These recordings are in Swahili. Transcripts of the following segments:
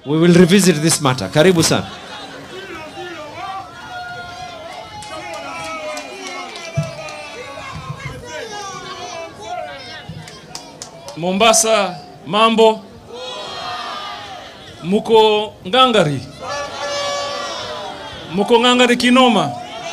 we will revisit this matter. Karibu sana. Mombasa, mambo? Muko ngangari? Muko ngangari kinoma?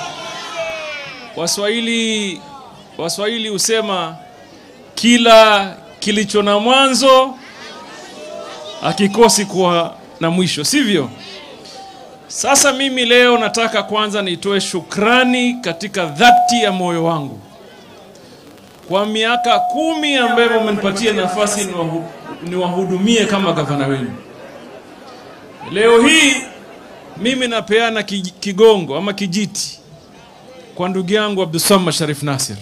Waswahili Waswahili husema kila kilicho na mwanzo hakikosi kuwa na mwisho, sivyo? Sasa mimi leo nataka kwanza nitoe shukrani katika dhati ya moyo wangu kwa miaka kumi ambayo mmenipatia nafasi niwahu- niwahudumie kama gavana wenu. Leo hii mimi napeana ki- kigongo ama kijiti kwa ndugu yangu Abdulsamad Sharif Nasir.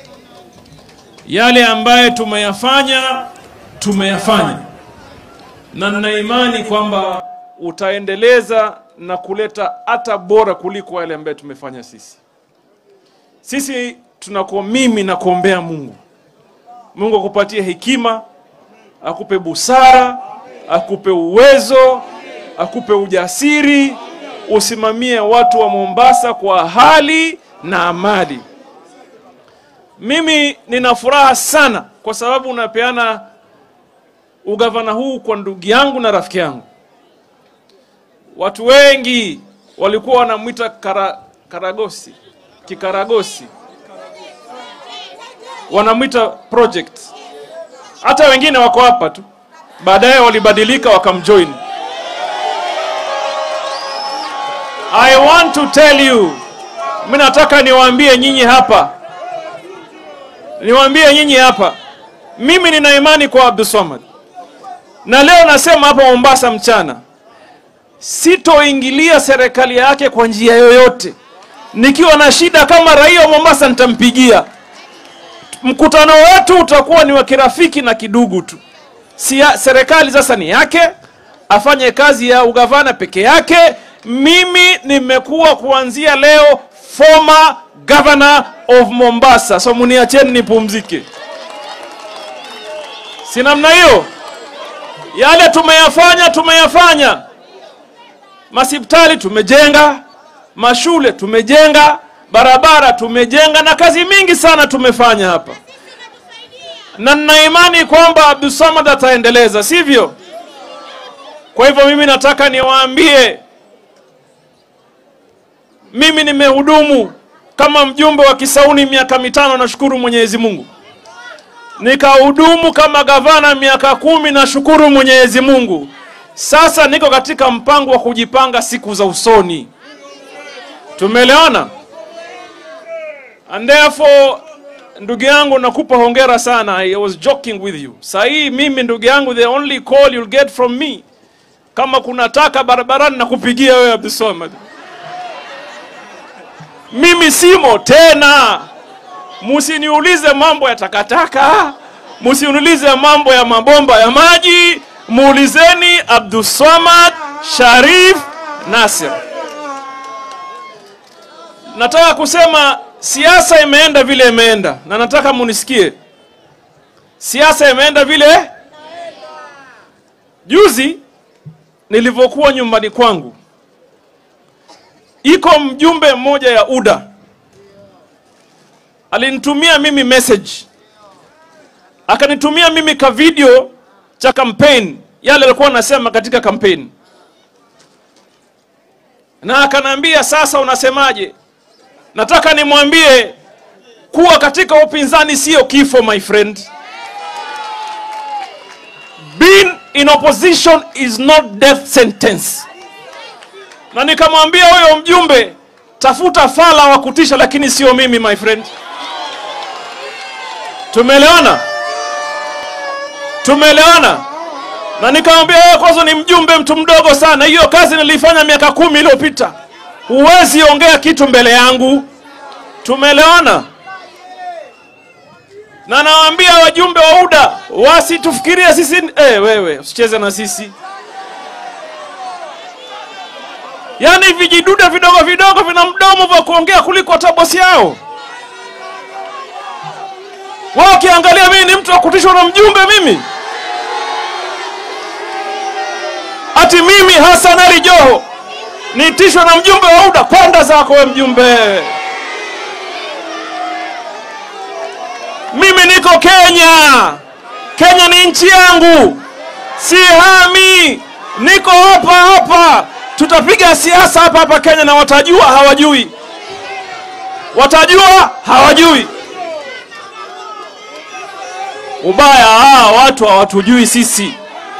Yale ambaye tumeyafanya tumeyafanya, na nina imani kwamba utaendeleza na kuleta hata bora kuliko yale ambayo tumefanya sisi. Sisi tunakuwa mimi na kuombea Mungu, Mungu akupatie hekima, akupe busara, akupe uwezo, akupe ujasiri, usimamie watu wa Mombasa kwa hali na amali. Mimi nina furaha sana kwa sababu unapeana ugavana huu kwa ndugu yangu na rafiki yangu. Watu wengi walikuwa wanamwita kara, Karagosi, Kikaragosi, wanamwita project. Hata wengine wako hapa tu, baadaye walibadilika wakamjoin. I want to tell you, mimi nataka niwaambie nyinyi hapa, niwaambie nyinyi hapa, mimi nina imani kwa Abdulswamad, na leo nasema hapa Mombasa mchana, sitoingilia serikali yake kwa njia yoyote. Nikiwa na shida kama raia wa Mombasa nitampigia. Mkutano wetu utakuwa ni wa kirafiki na kidugu tu. Sia, serikali sasa ni yake, afanye kazi ya ugavana peke yake. Mimi nimekuwa kuanzia leo former governor of Mombasa, so muniacheni nipumzike. Si namna hiyo? Yale tumeyafanya tumeyafanya. Masipitali tumejenga, mashule tumejenga, barabara tumejenga, na kazi mingi sana tumefanya hapa, na nina imani kwamba Abdulsamad ataendeleza, sivyo? Kwa hivyo mimi nataka niwaambie, mimi nimehudumu kama mjumbe wa Kisauni miaka mitano, nashukuru Mwenyezi Mungu. Nikahudumu kama gavana miaka kumi, nashukuru Mwenyezi Mungu. Sasa niko katika mpango wa kujipanga siku za usoni. Tumeelewana? And therefore ndugu yangu nakupa hongera sana. I was joking with you. Saa hii mimi ndugu yangu the only call you'll get from me kama kuna taka barabarani nakupigia wewe Abdulswamad. Mimi simo tena. Musiniulize mambo ya takataka, musiniulize mambo ya mabomba ya maji, muulizeni Abdulswamad Sharif Nasir. Nataka kusema siasa imeenda vile imeenda, na nataka munisikie, siasa imeenda vile. Juzi nilivyokuwa nyumbani kwangu, iko mjumbe mmoja ya UDA alinitumia mimi message, akanitumia mimi ka video cha campaign, yale alikuwa anasema katika campaign, na akaniambia sasa, unasemaje? Nataka nimwambie kuwa katika upinzani sio kifo, my friend. Being in opposition is not death sentence. Na nikamwambia huyo mjumbe, tafuta fala wa kutisha, lakini sio mimi, my friend. Tumeelewana? Tumeelewana? Na nikamwambia wewe kwanza ni mjumbe, mtu mdogo sana. Hiyo kazi nilifanya miaka kumi iliyopita, huwezi ongea kitu mbele yangu. Tumeelewana? Na nawaambia wajumbe wa UDA wasitufikirie sisi eh, wewe usicheze na sisi. Yaani vijidude vidogo vidogo vina mdomo vya kuongea kuliko hata bosi yao. Wao ukiangalia mimi ni mtu wa kutishwa na mjumbe mimi. ati mimi Hassan Ali Joho niitishwe na mjumbe wa UDA? Kwenda zako we mjumbe. Mimi niko Kenya. Kenya ni nchi yangu, sihami, niko hapa hapa. Tutapiga siasa hapa hapa Kenya, na watajua hawajui, watajua hawajui. Ubaya hawa watu hawatujui sisi.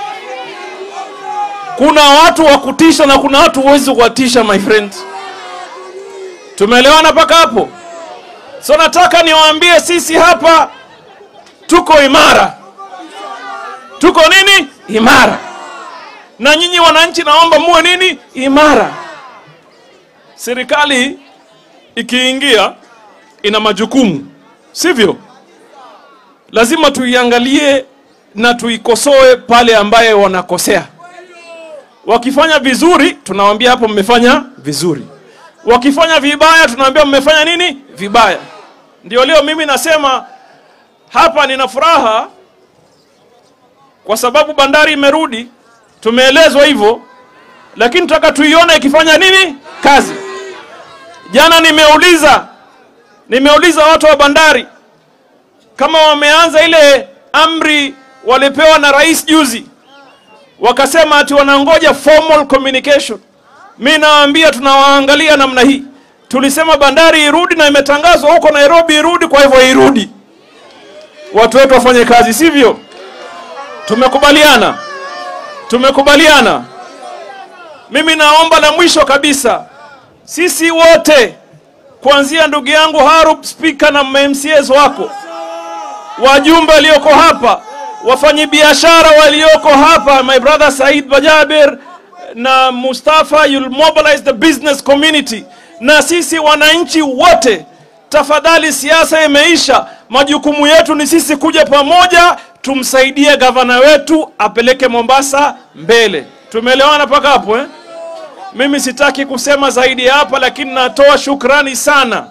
Kuna watu wa kutisha na kuna watu huwezi kuwatisha, my friend. Tumeelewana mpaka hapo? So nataka niwaambie sisi hapa tuko imara, tuko nini imara, na nyinyi wananchi, naomba muwe nini imara. Serikali ikiingia ina majukumu, sivyo? Lazima tuiangalie na tuikosoe pale ambaye wanakosea. Wakifanya vizuri, tunawaambia hapo mmefanya vizuri. Wakifanya vibaya, tunawaambia mmefanya nini vibaya. Ndio leo mimi nasema hapa nina furaha kwa sababu bandari imerudi, tumeelezwa hivyo, lakini tunataka tuione ikifanya nini kazi. Jana nimeuliza nimeuliza watu wa bandari kama wameanza ile amri walipewa na rais juzi, wakasema ati wanangoja formal communication. Mi nawaambia tunawaangalia namna hii. Tulisema bandari irudi na imetangazwa huko Nairobi irudi, kwa hivyo irudi, watu wetu wafanye kazi, sivyo? Tumekubaliana, tumekubaliana. Mimi naomba la mwisho kabisa, sisi wote kuanzia ndugu yangu Harub, spika na MCAs wako, wajumbe walioko hapa, wafanyabiashara walioko hapa, my brother Said Bajaber na Mustafa, you'll mobilize the business community, na sisi wananchi wote, tafadhali, siasa imeisha. Majukumu yetu ni sisi kuja pamoja, tumsaidie gavana wetu apeleke Mombasa mbele. Tumeelewana mpaka hapo eh? Mimi sitaki kusema zaidi ya hapa, lakini natoa shukrani sana,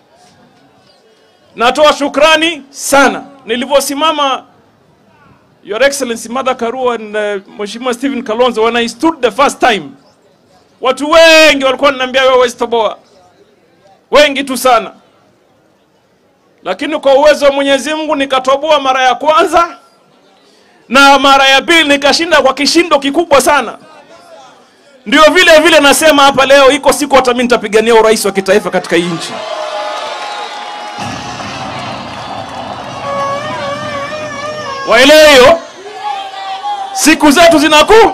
natoa shukrani sana. Nilivyosimama Your Excellency Martha Karua and uh, Mheshimiwa Stephen Kalonzo when I stood the first time, watu wengi walikuwa wananiambia wewe huwezi toboa, wengi tu sana, lakini kwa uwezo wa Mwenyezi Mungu nikatoboa mara ya kwanza na mara ya pili nikashinda kwa kishindo kikubwa sana. Ndio vile vile nasema hapa leo, iko siku hata mimi nitapigania urais wa kitaifa katika hii nchi. Waelewe hiyo, siku zetu zinaku.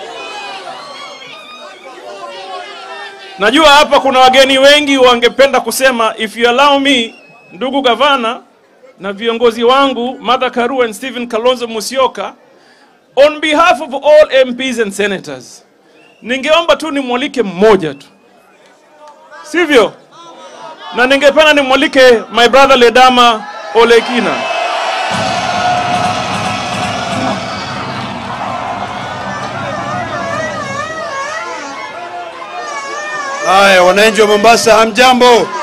Najua hapa kuna wageni wengi wangependa kusema, if you allow me, ndugu gavana na viongozi wangu Martha Karua and Stephen Kalonzo Musyoka, on behalf of all MPs and senators ningeomba tu nimwalike mmoja tu, sivyo? Na ningependa nimwalike my brother Ledama Olekina. Haya, wananchi wa Mombasa, hamjambo?